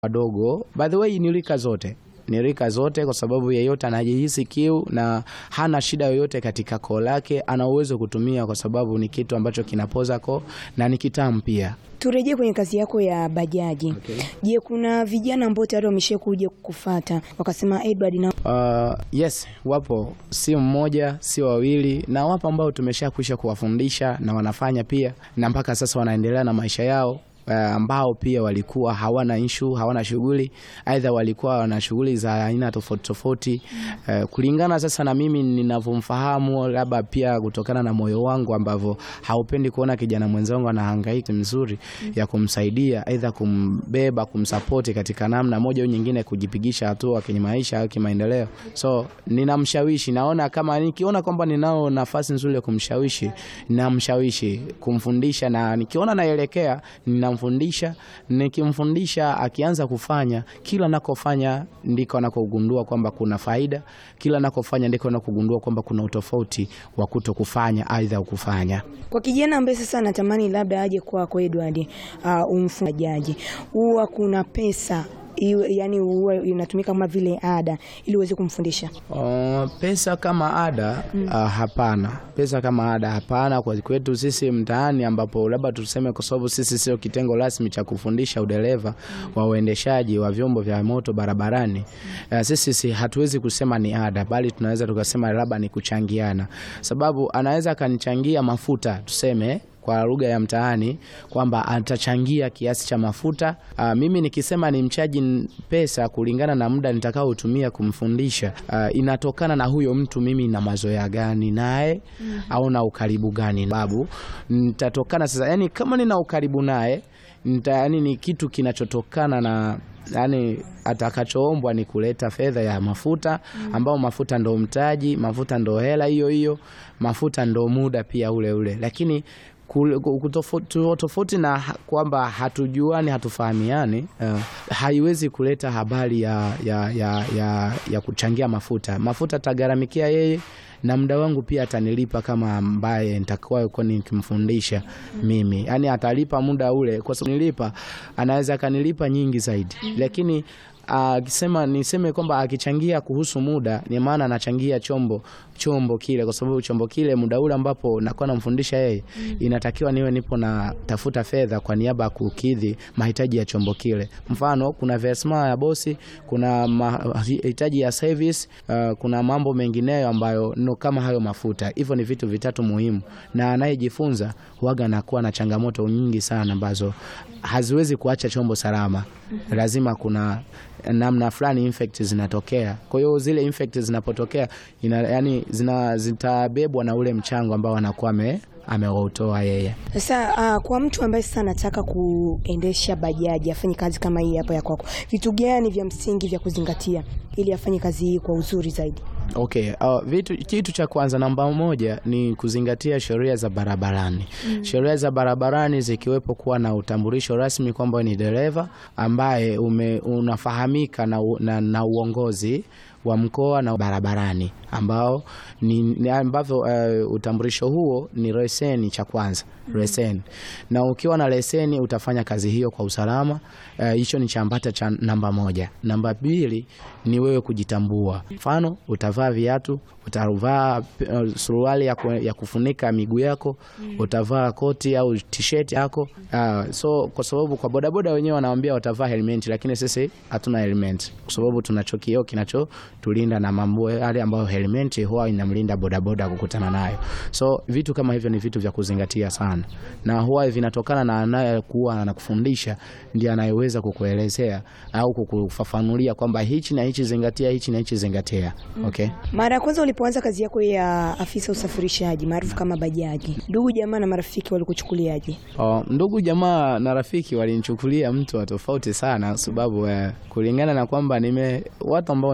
wadogo. By the way, ni rika zote ni rika zote, kwa sababu yeyote anajihisi kiu na hana shida yoyote katika koo lake, ana uwezo kutumia, kwa sababu ni kitu ambacho kinapoza koo na ni kitamu pia. Turejee kwenye kazi yako ya bajaji. Okay. Je, kuna vijana ambao tayari wamesha kuja kukufata wakasema Edward na Uh, yes, wapo, si mmoja si wawili, na wapo ambao tumeshakwisha kuwafundisha na wanafanya pia, na mpaka sasa wanaendelea na maisha yao uh, ambao pia walikuwa hawana issue, hawana shughuli, aidha walikuwa wana shughuli za aina tofauti tofauti. Uh, kulingana sasa na mimi ninavyomfahamu, labda pia kutokana na moyo wangu ambavyo haupendi kuona kijana mwenzangu anahangaika mzuri ya kumsaidia, aidha kumbeba, kumsapoti katika namna moja au nyingine, kujipigisha hatua kwenye maisha au kimaendeleo. So ninamshawishi, naona kama nikiona kwamba ninao nafasi nzuri ya kumshawishi, namshawishi kumfundisha, na nikiona naelekea ninamfundisha. Nikimfundisha akianza kufanya, kila nakofanya ndiko anakogundua kwamba kuna faida, kila nakofanya ndiko anakogundua kwamba kuna utofauti wa kuto kufanya aidha kufanya. kwa kijana ambaye sasa anatamani labda aje kwako Edward, uh, umfundajaji, huwa kuna pesa iwe, yani huwa inatumika kama vile ada ili uweze kumfundisha? Uh, pesa kama ada uh, hapana. Pesa kama ada hapana kwa kwetu sisi mtaani, ambapo labda tuseme, kwa sababu sisi sio kitengo rasmi cha kufundisha udereva wa uendeshaji wa vyombo vya moto barabarani. Uh, sisi si, hatuwezi kusema ni ada, bali tunaweza tukasema labda ni kuchangiana, sababu anaweza akanichangia mafuta tuseme kwa lugha ya mtaani kwamba atachangia kiasi cha mafuta. Aa, mimi nikisema ni mchaji n- pesa kulingana na muda nitakaotumia kumfundisha, aa, inatokana na huyo mtu mimi na mazoea gani naye au na ukaribu gani babu, nitatokana sasa, yani kama nina ukaribu naye nita, yani ni kitu kinachotokana na yani atakachoombwa ni kuleta fedha ya mafuta ambao mafuta ndo mtaji, mafuta ndo hela hiyo hiyo, mafuta ndo muda pia ule ule, lakini kul- kutofu- tofauti na ha- kwamba hatujuani hatufahamiani, uh, haiwezi kuleta habari ya, ya, ya, ya, ya kuchangia mafuta. Mafuta atagharamikia yeye na muda wangu pia atanilipa kama ambaye nitakuwa yuko nikimfundisha mimi, yaani atalipa muda ule, kwa sababu nilipa, anaweza akanilipa nyingi zaidi, lakini akisema niseme kwamba akichangia kuhusu muda, ni maana anachangia chombo chombo kile, kwa sababu chombo kile muda ule ambapo nakuwa namfundisha yeye, inatakiwa niwe nipo na tafuta fedha kwa niaba ya kukidhi mahitaji ya chombo kile. Mfano, kuna versma ya bosi, kuna mahitaji ya service, uh, kuna mambo mengineyo ambayo no kama hayo mafuta. Hivyo ni vitu vitatu muhimu, na anayejifunza huaga anakuwa na changamoto nyingi sana ambazo haziwezi kuacha chombo salama. Lazima kuna namna fulani infect zinatokea. Kwa hiyo zile infect zinapotokea ina, yani zina zitabebwa na ule mchango ambao anakuwa ame ameutoa yeye. Sasa uh, kwa mtu ambaye sasa anataka kuendesha bajaji afanye kazi kama hii hapa ya kwako, vitu gani vya msingi vya kuzingatia ili afanye kazi hii kwa uzuri zaidi? Okay, uh, vitu, kitu cha kwanza namba moja ni kuzingatia sheria za barabarani. Sheria za barabarani zikiwepo kuwa na utambulisho rasmi kwamba ni dereva ambaye ume, unafahamika na, u- na, na uongozi wa mkoa na barabarani ambao ni, ni ambavyo uh, utambulisho huo ni leseni cha kwanza leseni, na ukiwa na leseni utafanya kazi hiyo kwa usalama. Eh, Hicho ni chambata cha namba moja. Namba mbili ni wewe kujitambua, mfano utavaa viatu, utavaa uh, suruali ya, ku, ya kufunika miguu yako, utavaa koti au t-shirt yako. Uh, so kwa sababu kwa bodaboda wenyewe wanaambia watavaa helmet, lakini sisi hatuna helmet kwa sababu tuna chokio kinachotulinda na mambo yale ambayo helmet huwa inamlinda bodaboda kukutana nayo. So vitu kama hivyo ni vitu vya kuzingatia sana, na huwa vinatokana na anayekuwa anakufundisha ndiye anayeweza kukuelezea au kukufafanulia kwamba hichi na hichi zingatia, hichi na hichi zingatia. Okay. Mara ya kwanza ulipoanza kazi yako ya afisa usafirishaji maarufu kama bajaji, ndugu jamaa na marafiki walikuchukuliaje? Oh, ndugu jamaa na rafiki walinichukulia mtu wa tofauti sana, sababu eh, kulingana na kwamba nime watu ambao nimesoma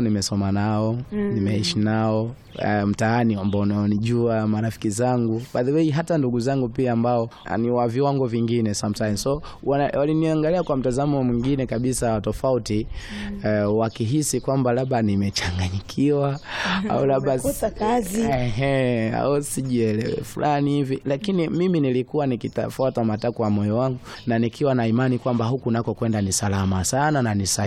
nimesoma nao nimeishi nao eh, mtaani ambao unaonijua marafiki zangu by the way hata ndugu zangu pia ambao ah, ni wa viwango vingine sometimes so wana- waliniangalia kwa mtazamo mwingine kabisa tofauti eh, wakihisi kwamba labda nimechanganyikiwa au labda Umekosa kazi. Ehe, au sijielewe fulani hivi, lakini mimi nilikuwa nikitafuata matakwa ya moyo wangu na nikiwa na imani kwamba huku nako kwenda ni salama sana na ni sahihi.